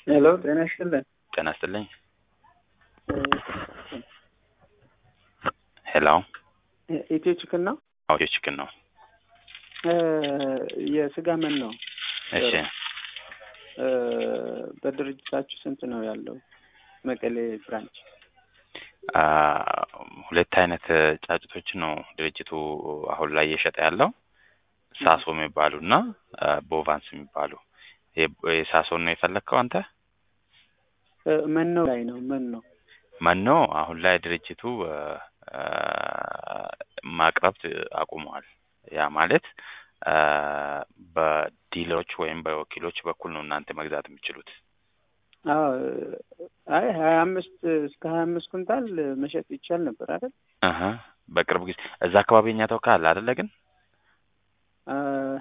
ሄሎ ጤና ይስጥልን። ጤና ይስጥልኝ። ሄሎ ኢትዮ ቺክን ነው? አውዲዮ ቺክን ነው። የስጋ ምን ነው? እሺ በድርጅታችሁ ስንት ነው ያለው? መቀሌ ብራንች አ፣ ሁለት አይነት ጫጩቶችን ነው ድርጅቱ አሁን ላይ እየሸጠ ያለው ሳሶ የሚባሉ እና ቦቫንስ የሚባሉ። የ- የሳሶን ነው የፈለግከው አንተ? መኖ ላይ ነው መኖ መኖ አሁን ላይ ድርጅቱ አ፣ ማቅረብ አቁመዋል። ያ ማለት አ፣ በዲለሮች ወይም በወኪሎች በኩል ነው እናንተ መግዛት የምችሉት። አዎ አይ ሀያ አምስት እስከ ሀያ አምስት ኩንታል መሸጥ ይቻል ነበር አይደል? አሀ በቅርብ ጊዜ እዛ አካባቢ እኛ ተወካይ አለ አይደለ? ግን አ፣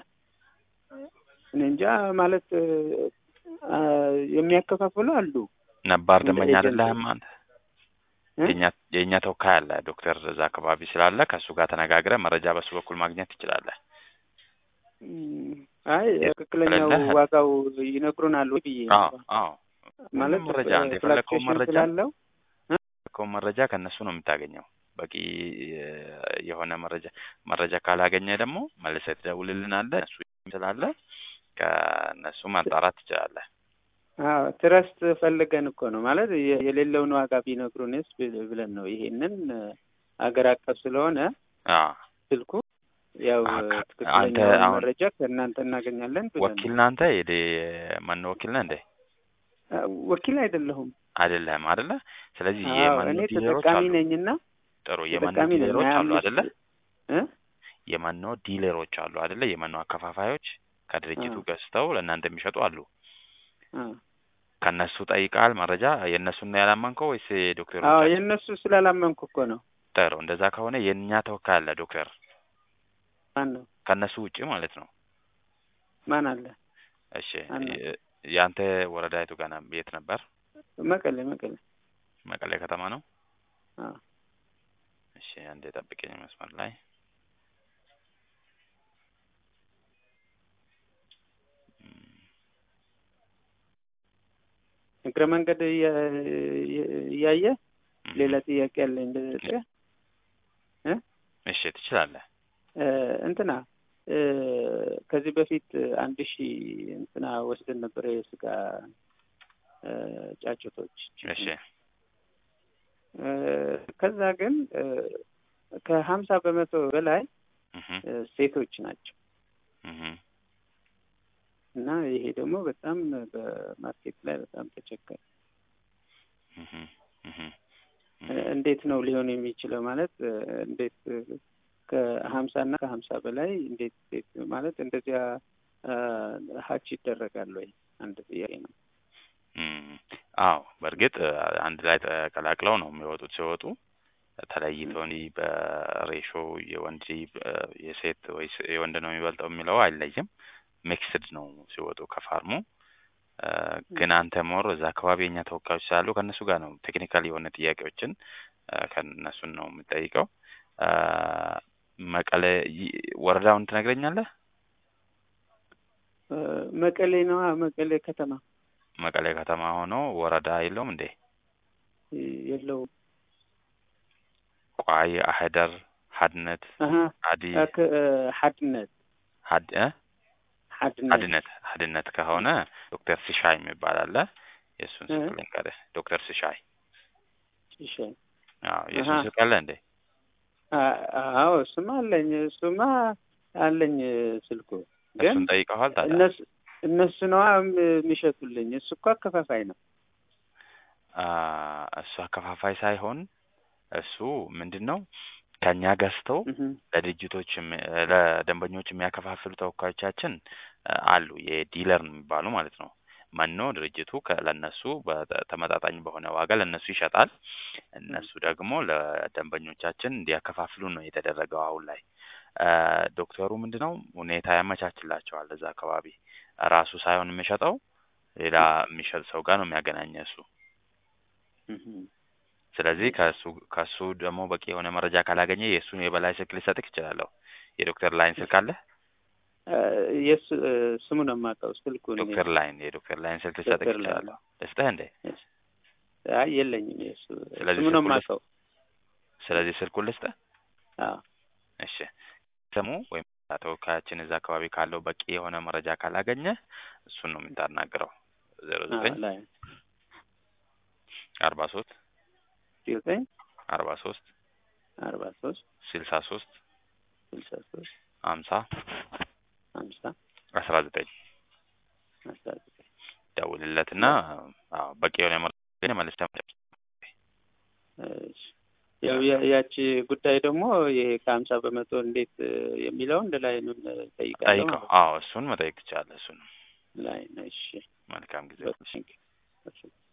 እኔ እንጃ ማለት አ፣ የሚያከፋፍሉ አሉ። ነባር እንደ ደንበኛ ኤጀንት አይደለህም አንተ? እ? የእኛ የእኛ ተወካይ አለ ዶክተር እዛ አካባቢ ስላለ ከእሱ ጋር ተነጋግረህ መረጃ በሱ በኩል ማግኘት ትችላለህ። እም፣ አይ ትክክለኛው ከሌለህ- ዋጋው ይነግሩናል ወይ ብዬ አዎ ነው። አዎ ማለት ሁሉም መረጃ አንተ የፈለግከውን ፍላክቹዌሽን መረጃ ስላለው የፈለግከውን መረጃ ከእነሱ ነው የምታገኘው። በቂ እ፣ የሆነ መረጃ መረጃ ካላገኘ ደግሞ መልሰህ ትደውልልናለህ። እሱ ስላለ ከእነሱ ማጣራት ትችላለህ። አዎ ትረስት ፈልገን እኮ ነው ማለት የ- የሌለውን ዋጋ ቢነግሩንስ ብል- ብለን ነው። ይሄንን አገር አቀፍ ስለሆነ አዎ ስልኩ ያው አ- አንተ ትክክለኛውን አሁን መረጃ ከእናንተ እናገኛለን ብለን ወኪል ነው። ነህ አንተ? የዴ ማን ወኪል ነህ እንዴ? አ፣ ወኪል አይደለሁም። አይደለህም አይደለ? ስለዚህ አዎ የመኖ እኔ ዲለሮች ተጠቃሚ አሉ። ነኝና ጥሩ የመኖ ተጠቃሚ ነኝ። ዲለሮች ሀያ አሉ አምስት አይደለ? እ የመኖ ዲለሮች አሉ አይደለ? የመኖ አከፋፋዮች ከድርጅቱ አዎ ገዝተው ለእናንተ የሚሸጡ አሉ። አዎ ከእነሱ ጠይቃል መረጃ የእነሱን ነው ያላመንከው ወይስ አዎ የዶክተሮቻችን? የእነሱ ስላላመንኩ እኮ ነው። ጥሩ እንደዛ ከሆነ የእኛ ተወካይ አለ ዶክተር ማን ነው? ከእነሱ ውጭ ማለት ነው። ማን አለ? እሺ ማን ነው? የ- የአንተ ወረዳ የቱ ጋር ነው? የት ነበር? መቀሌ መቀሌ። መቀሌ ከተማ ነው። አዎ እሺ አንዴ ጠብቀኝ መስመር ላይ እም፣ እግረ መንገድ እያ- እያየ ሌላ እም። ጥያቄ አለኝ ልጠይቅህ እ እሺ ትችላለህ። እ፣ እንትና እ፣ ከዚህ በፊት አንድ ሺህ እንትና ወስደን ነበረ የስጋ እ፣ ጫጩቶች እሺ እ፣ ከዛ ግን እ፣ ከሀምሳ በመቶ በላይ እህ እ፣ ሴቶች ናቸው እህ እና ይሄ ደግሞ በጣም በማርኬት ላይ በጣም ተቸገረ። እህ እህ እ፣ እንዴት ነው ሊሆን የሚችለው? ማለት እ፣ እንዴት እ፣ ከሀምሳ እና ከሀምሳ በላይ እንዴት ሴት ማለት እንደዚያ እ፣ ሀች ይደረጋል ወይ? አንድ ጥያቄ ነው። እም፣ አዎ በእርግጥ እ፣ አንድ ላይ ተቀላቅለው ነው የሚወጡት። ሲወጡ ተለይተው እንዲህ በሬሾ የወንድ እ፣ የሴት ወይስ የወንድ ነው የሚበልጠው የሚለው አይለይም። ሚክስድ ነው ሲወጡ ከፋርሙ እ፣ ግን አንተ ሞር እዛ አካባቢ የኛ ተወካዮች ስላሉ ከእነሱ ጋር ነው ቴክኒካል የሆነ ጥያቄዎችን እ፣ ከእነሱን ነው የምጠይቀው። እ፣ መቀሌ ይ- ወረዳውን ትነግረኛለህ? እ፣ መቀሌ ነው መቀሌ ከተማ መቀሌ ከተማ ሆኖ ወረዳ የለውም እንዴ? እ፣ የለውም። ቋይ፣ አህደር፣ ሀድነት፣ አሀ አዲ አክ- እ፣ ሀድነት ሀድ እ? ሀድነት ሀድነት ሀድነት ከሆነ ዶክተር ስሻይ የሚባል አለ። የእሱን እ፣ ስልክ ልንገርህ። ዶክተር ስሻይ እሺ አዎ፣ አሀ የእሱን ስልክ አለ እንዴ? አ- አዎ እሱማ አለኝ እሱማ አለኝ ስልኩ ግን እሱን ጠይቀዋል ታዲያ? እነሱ እነሱ ነዋ የሚሸጡልኝ እሱ እኮ አከፋፋይ ነው አ፣ እሱ አከፋፋይ ሳይሆን እሱ ምንድን ነው ከእኛ ገዝተው እህ ለድርጅቶች የሚ- ለደንበኞች የሚያከፋፍሉ ተወካዮቻችን አ፣ አሉ የዲለር የሚባሉ ማለት ነው። መኖ ድርጅቱ ከ- ለእነሱ በተ- ተመጣጣኝ በሆነ ዋጋ ለእነሱ ይሸጣል። እነሱ ደግሞ ለደንበኞቻችን እንዲያከፋፍሉ ነው የተደረገው። አሁን ላይ አ፣ ዶክተሩ ምንድን ነው ሁኔታ ያመቻችላቸዋል። እዛ አካባቢ ራሱ ሳይሆን የሚሸጠው ሌላ የሚሸጥ ሰው ጋር ነው የሚያገናኘ እሱ። እህ ስለዚህ ከሱ ከሱ ደግሞ በቂ የሆነ መረጃ ካላገኘ የእሱን የበላይ ስልክ ልሰጥክ እችላለሁ። የዶክተር ላይን ስልክ አለ? እ፣ የሱ እ፣ ስሙን የማውቀው ስልኩን ዶክተር ላይን የዶክተር ላይን ስልክ ልሰጥህ ዶክተር ላይን። እችላለሁ። ልስጥህ እንዴ? አይ የለኝም የሱ ስለዚህ ስሙን ስልኩን የማውቀው ስለዚህ ስልኩን ልስጥህ። አዎ እሺ ስሙ ወይም ተወካያችን እዛ አካባቢ ካለው በቂ የሆነ መረጃ ካላገኘ እሱን ነው የምታናግረው። ዜሮ አዎ ዘጠኝ ላይ አርባ ሶስት ዘጠኝ አርባ ሶስት አርባ ሶስት ስልሳ ሶስት ስልሳ ሶስት ሀምሳ ሀምሳ አስራ ዘጠኝ አስራ ዘጠኝ ደውልለትና አዎ በቂ የሆነ መረጃ መልሰህ እሺ። ያው ያ- ያቺ ጉዳይ ደግሞ ይሄ ከሀምሳ በመቶ እንዴት እ፣ የሚለውን ላይ ጠይቃለሁ ጠይቀው። አዎ እሱን መጠየቅ ትችላለህ። እሱን ላይ ነው። እሺ መልካም ጊዜ። በቃ፣ ቴንክ ዩ። እሺ